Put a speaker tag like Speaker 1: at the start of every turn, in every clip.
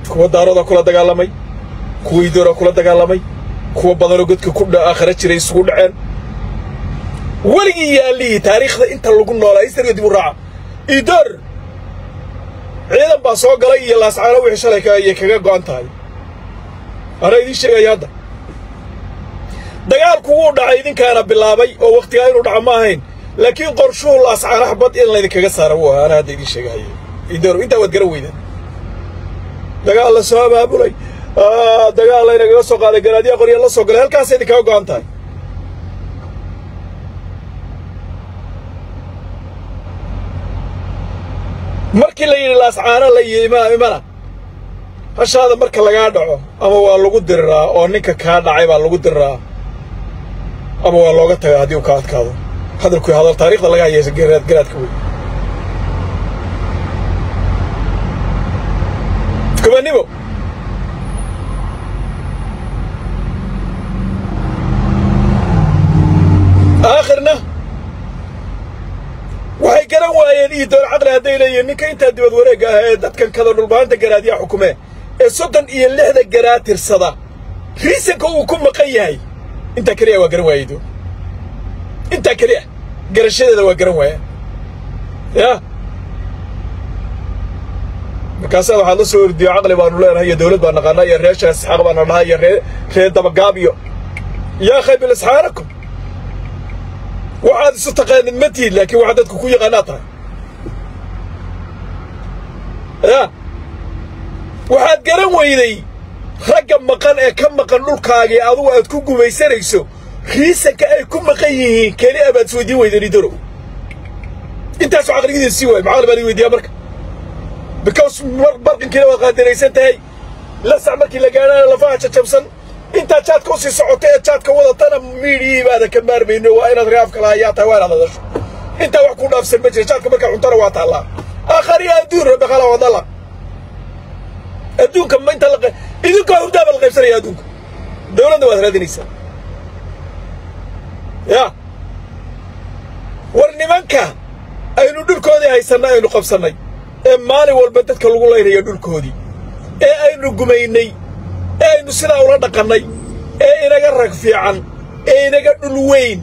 Speaker 1: kuwa daarooda kula dagaalamay kuwa idoora kula dagaalamay kuwa badanoo godka ku aakhira jiray isugu dhaceen weligii yaallihii taariikhda inta lagu noolaa historiga dib u raaca idoor ciidan baa soo galay iyo laascaano wixii shalay ayay kaga go'an tahay anaa idiin sheegaya hadda dagaalku wuu dhacay idinkaana bilaabay oo wakhtigaa inuu dhaco ma ahayn laakiin qorshuhu laascaano xabad in laydinkaga saara wuu ahaa anaa hadda idiin sheegahaya idoor intaa waad garan weydaan dagaal la soo abaabulay dagaal laynagaga soo qaaday garaadyaa qorya la soo galay halkaasay idinkaga go'an tahay markii la yidhi laascaano la yima imana hashaada marka lagaa dhaco ama waa lagu diriraa oo ninka kaa dhacay baa lagu diriraa ama waa looga tagaa haddii uu ka adkaado hadalku hadal taariikhda laga hayaysa garaad garaadka wey kubanimo aakhirna waxay garan waayeen iyo door caqli hadday leeyihiin ninka intaa dibad wareegga ah ee dadkan kada dhulbaanta garaadyaa xukumee ee soddon iyo lixda garaad tirsada riisanka uu ku maqan yahay intaa keliya waa garan waayey door intaa keliya garashadeeda waa garan waayaan yaa markaasaa waxaad la soo ordiyo caqli baanu leenahay iyo dawlad baan naqaanaa iyo reer sheekh isxaaq baana dhahaa iyo ree reer dabagaab iyo yaa khaybil isxaanakum waxaad isu taqaanid ma tihin laakiin waxaad dadku ku yaqaanaa tahay yaa waxaad garan weyday ragga maqan ee ka maqan dhulkaagii adugu aad ku gumaysanayso riisanka ay ku maqan yihiin keli abaad isweydiin weydeen idorow intaasoo caqligidiin sii waay macaqli baan idin weydiiyaa marka because barqinkiina waad qaadiraysan tahay lasac markii la gaadhaana lafaha jajabsan intaad jaadka usii socoto ee jaadka wadatana miidhiyii baada ka maarmayno waa inaad raafka lahayaa tahay waa inaad hadasho intaa wax ku dhaafsan ma jira jaadka markaa cuntana waa taallaa aakhariya adduun rabbi khala wadala adduunka ma inta la idinkoo hurdaaba la qaybsanaya adduunka dawladna waad raadinaysaa ya war nimanka aynu dhulkoodii haysannay aynu qabsannay ee maalin walba dadka lagu laynayo dhulkoodii ee aynu gumaynay ee aynu sidaa ula dhaqannay ee inaga rag fiican ee inaga dhul weyn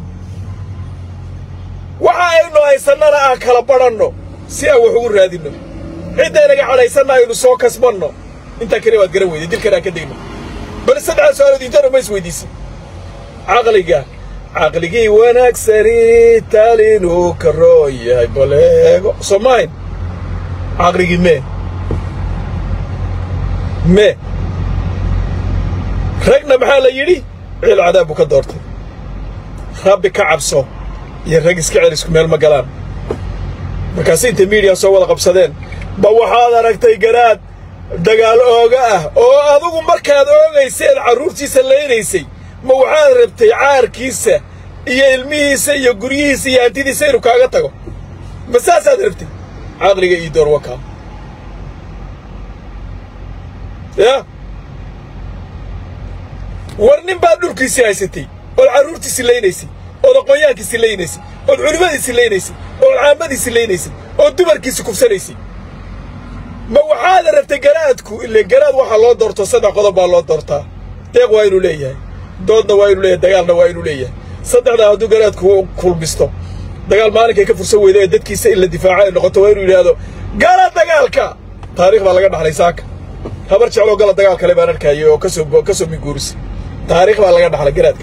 Speaker 1: waxa aynu haysannana aan kala badhanno si aan wax ugu raadinno cidda inaga cadhaysanna aynu soo kasbanno intaa keliya waad garan weyday dilkan aan ka degno bal saddexdaa su-aalood intana ma is weydiisan caqliga caqligii wanaagsani taalinuu ka roon yahay baleego soo maahayn caqligii mee mee ragna maxaa la yidhi ciil cadaab buu ka doortay rabbi ka cabso iyo rag iska cel isku meel ma galaan markaasi intay miidiya soo wada qabsadeen ba waxaad aragtay garaad dagaal ooga ah oo adugu markaad oogayseen carruurtiisa laynaysay ma waxaad rabtay caarkiisa iyo ilmihiisa iyo guryihiisa iyo hantidiisa inuu kaaga tago ma saasaad rabtay caqliga ii door wakaa yaa war nin baad dhulkiisii haysatay ood carruurtiisii laynaysay ood aqoonyahankiisii laynaysay ood culimmadiisii laynaysay ood caamadiisii laynaysay ood dumarkiisii kufsanaysay ma waxaad rabtay garaadku ile garaad waxaa loo doorto saddex qodob baa loo doortaa deeq waa inuu leeyahay doodna waa inuu leeyahay dagaalna waa inuu leeyahay saddexdaa hadduu garaadku kulmisto dagaal maalinkay ka fursan weyda ee dadkiisa in la difaaco ay noqoto waa inuu yidhaahdo gala dagaalka taarikh baa laga dhaxlay saaka habar jecloo gala dagaal kale baan arkayay oo kasoo ka soo minguurisay taarikh baa laga dhaxlay garaadka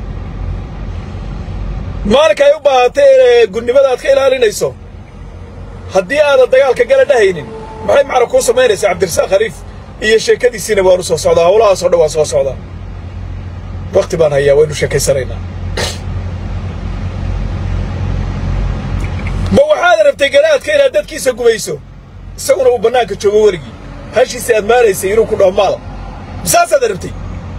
Speaker 1: maalinka ay u baahatay inay gudnimada aad ka ilaalinayso haddii aadan dagaalka gala dhahaynin maxay macna kuu samaynaysaa cabdirasaaq khariif iyo sheekadiisiina waanu soo socdaa howlahaasoo dhan waan soo socdaa wakti baan hayaa waynu sheekaysanaynaa ma waxaad rabtay garaadka inaad dadkiisa gumayso isaguna uu bannaanka joogo werigii hashiisa aad maalaysay inuu ku dhaho maal misaasaad rabtay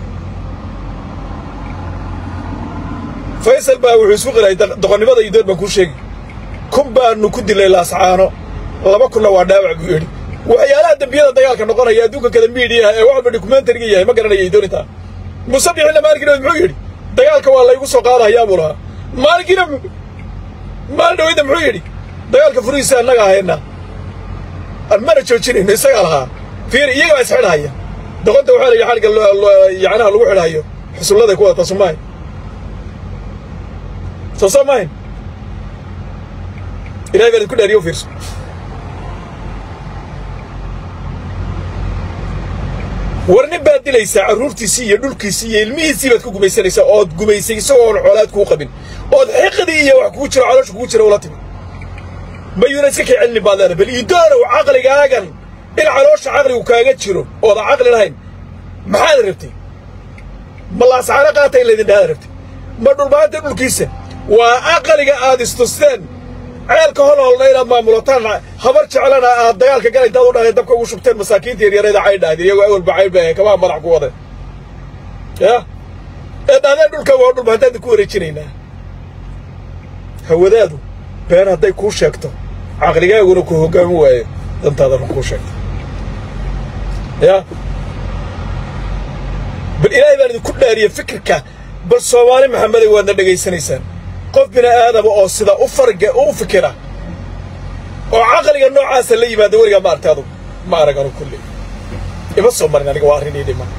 Speaker 1: faysal baa wuxuu isku qilay doqonnimada iyo dood baan kuu sheegi kun baanu ku dilay laascaano laba kunna waa dhaawac buu yidhi waxyaalaha dembiyada dagaalka noqonaya adduunka kada miidiyaha ee waxba dokumentariga yahay ma garanaya idoonintaa musabixina maalinkiina muxuu yidhi dagaalka waa laygu soo qaadahayaa buu lahaa maalinkiina maalin dhaweyda muxuu yidhi dagaalka furihiisa annaga ahayna aan mana joojinayno isagaa lahaa fiir iyaga baa isxidhahaya doqonta waxaa la yidhi xadhigga yacnaha lagu xidhayo xusulladay ku wadata soomaahin soo soo maahin ilahay baan idinku dhaariyo u fiirso war nin baad dilaysaa carruurtiisii iyo dhulkiisii iyo ilmihiisii baad ku gumaysanaysaa ood gumaysay isagoo oon xoolaad kuu qabin ood xiqdii iyo wax kugu jiro caloosha kugu jira ula timi mayuuna iska kay celinin baad leedahay bal iidoonow caqligaagan in caloosha caqligu kaaga jiro oodan caqli lahayn maxaad rabtay ma laasaxano qaata in laydin dhahaad rabtay ma dhulbaanta dhulkiisa waa aqaliga aad istusteen ceelka holholna inaad maamulataan habar jeclana aad dagaalka gala intaad u dhaheen dabka ugu shubteen masaakiinta yaryareeda caydh dhahdeen iyagoo awalba caydh bay kamaa madax ku wadeen ya ee dhahdeen dhulka waa dhulba haddaad ku wareejinaynaa hawadaadu been hadday kuu sheegto caqligaaguna ku hoggaamin waayo dantaadana kuu sheegto ya bal ilaahay baan idinku dhaariye fikirka bal soomaali maxameday waadna dhegaysanaysaan qof bini aadama oo sida u farga u fikira oo caqliga noocaasa la yimaada weligaa ma artay adugu ma arag anu kulli ima soo marin aniga waa arrin ii dhima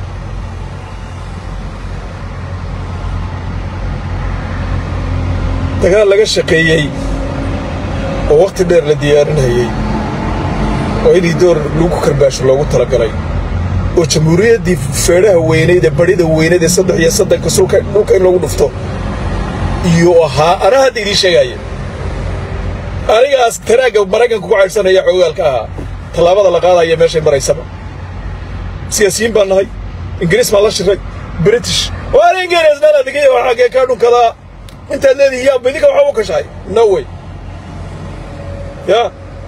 Speaker 1: dagaal laga shaqeeyey oo wakhti dheer la diyaarinayey oo inii door lagu karbaasho loogu talagalay oo jamhuuriyaddii feedhaha weynayd ee badhida weynayd ee saddex iyo saddanka sulka dhulka in lagu dhufto iyo ahaa anaa hadda idiin sheegaaya anigaas taraagga maraykanka ku caydhsanaya xoogaalka ahaa tallaabada la qaadaya meeshay maraysaba siyaasiyiin baan nahay ingiriis baan la shiray british waana ingiriis meel adigay oo xaggee kaa dhunkadaa intaad leedihi yaa idinka waxaa u kashahay no way ya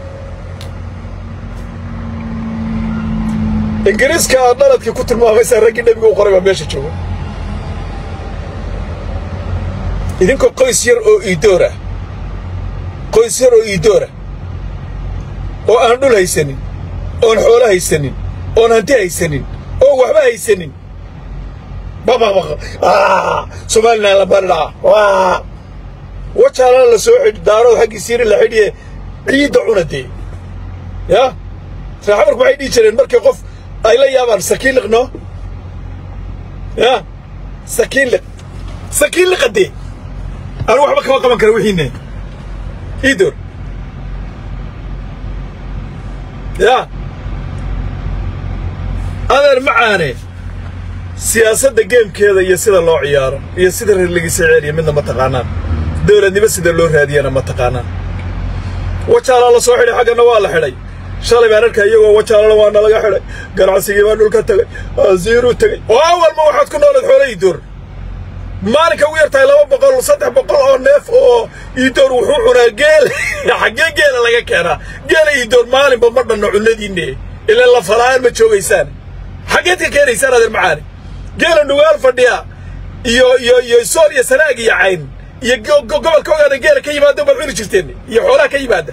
Speaker 1: ingiriiska aad dhaladkii ku tilmaamaysaa raggii nebiga u qoray baa meesha jooga idinkoo qoys yar oo iidoorah qoys yar oo iidoora oo aan dhul haysanin oon xoolo haysanin oon hanti haysanin oon waxba haysanin babaqbaq somalilan la baridhaa wajaalana la soo xidh daarood xaggiisiina la xidhiye ciidda cuna dee ya raaxamarku waxay dhihi jireen markii qof ay la yaabaan sakiin liqno ya sakiin liq sakiin liqadee anu waxba kama qaban kara wixiine iidoor ya adeer macaane siyaasadda geemkeeda iyo sida loo ciyaaro iyo sida reerligiisa ceeliya midna ma taqaanaan dawladnimo sida loo raadiyana ma taqaanaan wajaalaa la soo xidhay xaggana waa la xidhay shalay baan arkay iyagoo wajaalana waa nalaga xidhay ganacsigii baa dhulka tegay asiiruu tegey oo awalma waxaad ku noolayd xoolo iidoor maalinka ugu yartahay laba boqol saddex boqol oo neef oo iidoor wuxuu cunaa geel xaggee geela laga keenaa geela iidoor maalinba ma dhanno cunnadiinne ilaa la fala'aan ma joogaysaan xaggeed ka keenaysaan adeer macaani geela nugaal fadhiya iyo iyo iyo sool iyo sanaag iyo cayn iyo gobolka ogaada geela ka yimaada baad cuni jirteen iyo xoolaha ka yimaada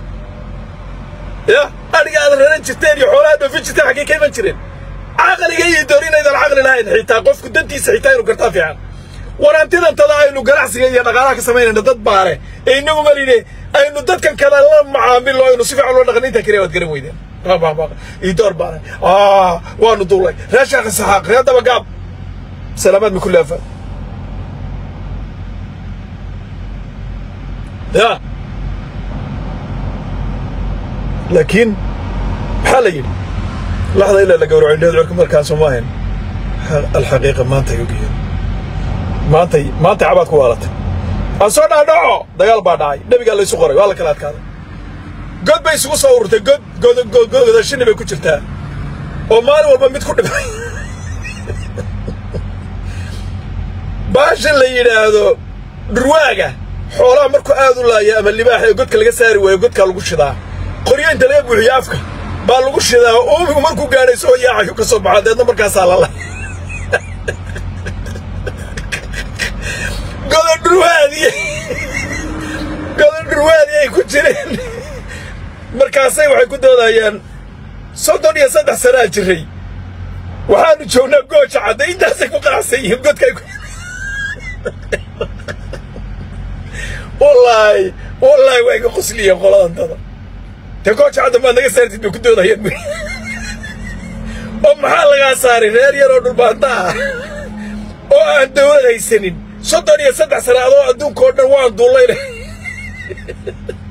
Speaker 1: ya adhiga aad raran jirteen iyo xoolaha dhoofin jirteen xaggee ka iman jireen caqliga iidoor inaydan caqli lahayn xitaa qofku dantiisa xitaa inuu gartaa fiican warantidantada aynu ganacsiga iyo dhaqaalaha ka samaynayno dad baare ee inagu maline aynu dadkan kale la macaamilo aynu si fiican loo dhaqan intaa kaliya waad garan weydeen iidoor baare waanu duulay reer sheekh saxaaq reer dabagaab salaamaad min kulli afaad ya laakiin maxaa la yidhi laxda ilaa la gawraco indheed corka markaasoo ma ahayn alxaqiiqa maantay ogyihiin maantay maantay cabaad ku waalatay aan soo dhaadhaco dagaal baa dhacay nebigaa laysu qoray waa la kala adkaaday god bay isugu soo ururtay god godashini bay ku jirtaa oo maalin walba mid ku dhibay baashan la yidhaahdo dhurwaaga xoolaha markuu aad u laaya ama libaaxa ee godka laga saari waayo godkaa lagu shidaa qoryo inta laga buuxiyo afka baa lagu shidaa uumigu markuu gaadhay soo yaacayu ka soo baxo deedna markaasaa lala gododhurwaadii gododhurwaadii ay ku jireen markaasay waxay ku doodayaan soddon iyo saddex sanaa jiray waxaanu joognaa gooja cadda intaasay ku qanacsan yihiin godka ay wallaahi wallaahi waa iga qosliyeen qoladantada dee gooja cadda maad naga saartid bay ku doodayaan oo maxaa lagaa saaray reer yaroo dhulbaanta ah oo aan dawlad haysanin soddon iyo saddex sane adoo adduunka oo dhan waan duullayna